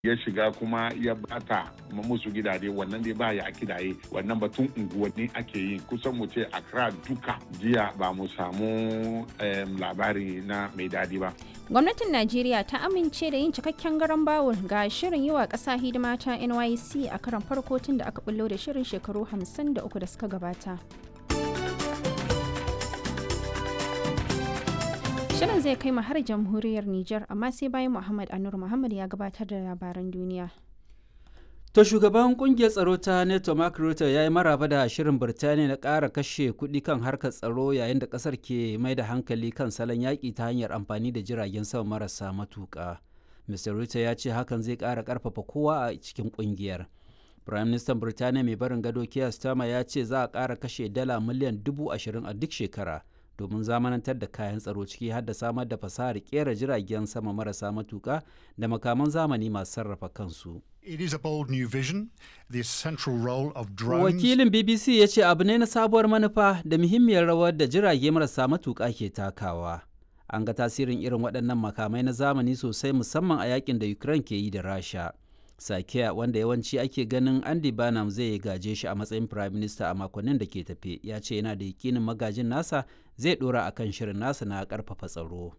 ya shiga kuma ya bata musu gidaje wannan dai ba ya kidaye wannan batun unguwanni ake yi kusan mu ce Accra duka jiya ba mu samu labari na mai dadi ba. Gwamnatin Najeriya ta amince da yin cikakken garan bawul ga shirin yi wa ƙasa hidima ta NYC a karan farko tun da aka bullo da shirin shekaru 53 da suka gabata. Shirin zai kai mu har jamhuriyar Nijar amma sai bayan Muhammad Anur Muhammad ya gabatar da labaran duniya. To shugaban kungiyar tsaro ta NATO Mark Rutte ya yi maraba da shirin Birtaniya na ƙara kashe kuɗi kan harkar tsaro yayin da ƙasar ke mai da hankali kan salon yaƙi ta hanyar amfani da jiragen sama marasa matuƙa. Mr. Rutte ya ce hakan zai ƙara ƙarfafa kowa a cikin kungiyar. Prime Minister Birtaniya mai barin gado Keir Starmer ya ce za a ƙara kashe dala miliyan dubu ashirin a duk shekara domin zamanantar da kayan tsaro ciki har da samar da fasahar ƙera jiragen sama marasa matuƙa da makaman zamani masu sarrafa kansu. It is a bold new vision, the central role of drones. Wakilin BBC ya ce abu ne na sabuwar manufa da muhimmiyar rawar da jirage marasa matuƙa ke takawa. An ga tasirin irin waɗannan makamai na zamani sosai musamman a yakin da Ukraine ke yi da Rasha. Sakiya wanda yawanci ake ganin Andy Burnham zai gaje shi a matsayin Prime Minister a makonnin da ke tafe ya ce yana da yakinin magajin nasa zai ɗora akan shirin nasa na ƙarfafa tsaro.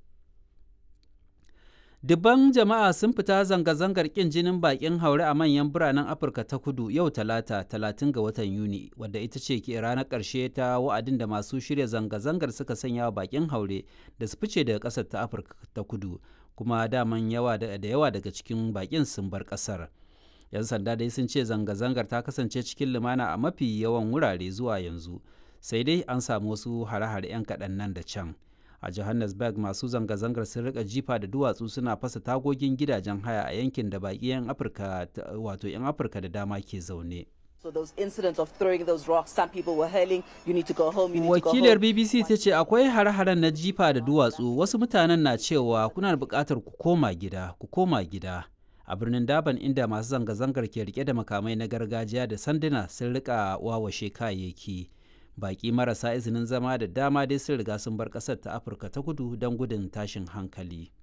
Dubban jama'a sun fita zanga-zangar ƙin jinin bakin haure a manyan biranen Afirka ta kudu yau talata talatin ga watan Yuni, wadda ita ce ke ranar ƙarshe ta wa'adin da masu shirya zanga-zangar suka sanya wa bakin haure da su fice daga ƙasar ta Afirka ta kudu, kuma daman yawa da yawa daga cikin bakin sun bar ƙasar. 'Yan sanda dai sun ce zanga-zangar ta kasance cikin lumana a mafi yawan wurare zuwa yanzu, sai dai an samu wasu hare-hare 'yan kaɗan nan da can. a johannesburg masu zanga-zangar sun rika jifa da duwatsu suna fasa tagogin gidajen haya a yankin da baki 'yan afirka wato 'yan afirka da dama ke zaune So those incidents of throwing those rocks, some people were hurling, you need to go home, you need Wakilar to go home. BBC ta ce akwai hare-haren na jifa da duwatsu wasu mutanen na cewa kuna da buƙatar ku koma gida, ku koma gida. A birnin Daban inda masu zanga-zangar ke rike da makamai na gargajiya da sanduna sun rika wawashe kayayyaki. baki marasa izinin zama da dama dai sun riga sun bar ƙasar ta afirka ta kudu don gudun tashin hankali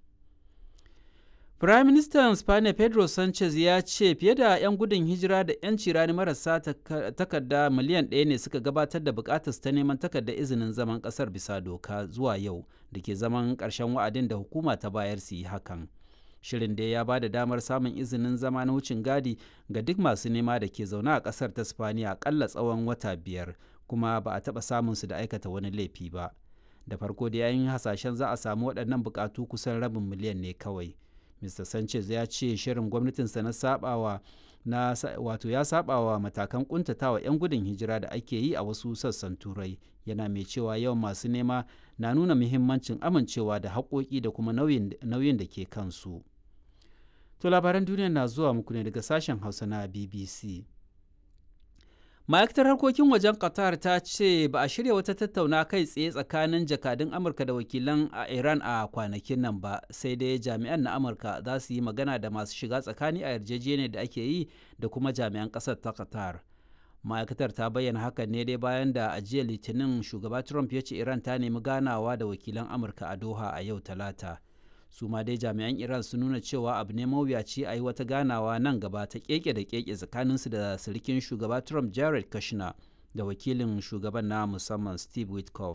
Prime Minister Spain Pedro Sanchez ya ce fiye da 'yan gudun hijira da 'yanci rani marasa takarda miliyan ɗaya ne suka gabatar da bukatar ta neman takardar izinin zaman ƙasar bisa doka zuwa yau da ke zaman ƙarshen wa'adin da hukuma ta bayar su yi hakan. Shirin da ya ba da damar samun izinin zama na wucin gadi ga duk masu nema da ke zaune a ƙasar ta Spaniya aƙalla tsawon wata biyar kuma ba a taɓa samun su da aikata wani laifi ba da farko da yayin hasashen za a samu waɗannan buƙatu kusan rabin miliyan ne kawai mr sanchez ya ce shirin gwamnatinsa na sabawa na wato ya sabawa matakan kuntatawa 'yan gudun hijira da ake yi a wasu sassan turai yana mai cewa yawan masu nema na nuna muhimmancin amincewa da haƙoƙi da kuma nauyin da ke kansu to labaran duniya na zuwa muku ne daga sashen hausa na bbc ma'aikatar harkokin wajen qatar ta ce ba a shirya wata tattauna kai tsaye tsakanin jakadun amurka da wakilan a iran a kwanakin nan ba sai dai jami'an na amurka za su yi magana da masu shiga tsakani a yarjejeniyar da ake yi da kuma jami'an ƙasar ta qatar ma'aikatar ta bayyana hakan ne dai bayan da a jiya litinin shugaba trump ya ce iran ta nemi ganawa da wakilan amurka a doha a yau talata su ma dai jami'an iran sun nuna cewa abu ne mawuyaci a yi wata ganawa nan gaba ta keke da keke tsakaninsu da sirikin shugaba trump jared kushner da wakilin shugaban na musamman steve witkoff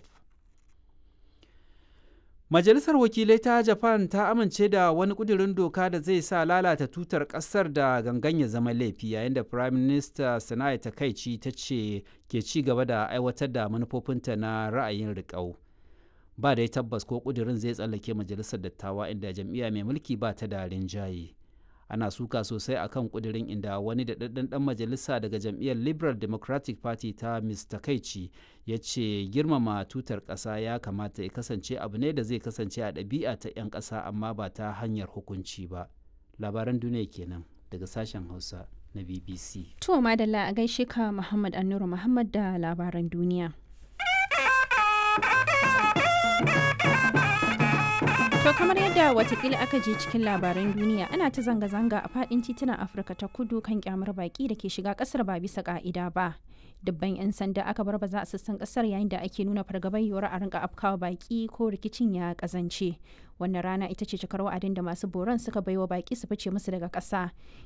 majalisar wakilai ta japan ta amince da wani kudirin doka da zai sa lalata tutar kasar da gangan ya zama laifi yayin da prime minister sana'i takaici ta ce ke ci gaba da aiwatar da manufofinta na ra'ayin riƙau ba dai tabbas ko kudirin zai tsallake majalisar dattawa inda jam'iyya mai mulki ba ta da rinjaye ana suka sosai akan kudirin inda wani da ɗan ɗan majalisa daga jam'iyyar liberal democratic party ta mr kaici ya ce girmama tutar ƙasa ya kamata ya kasance abu ne da zai kasance a ɗabi'a ta 'yan ƙasa amma ba ta hanyar hukunci ba labaran duniya kenan daga sashen hausa na bbc To madalla a gaishe ka Muhammad Annuru Muhammad da labaran duniya. To kamar yadda watakila aka je cikin labaran duniya ana ta zanga-zanga a fadin titunan Afirka ta kudu kan kyamar baki da ke shiga kasar ba bisa ka'ida ba. Dubban 'yan sanda aka bar baza a sassan kasar yayin da ake nuna fargabar yiwuwar a rinka afkawa baki ko rikicin ya kazance. Wannan rana ita ce cikar wa'adin da masu boron suka baiwa baki su fice musu daga ƙasa.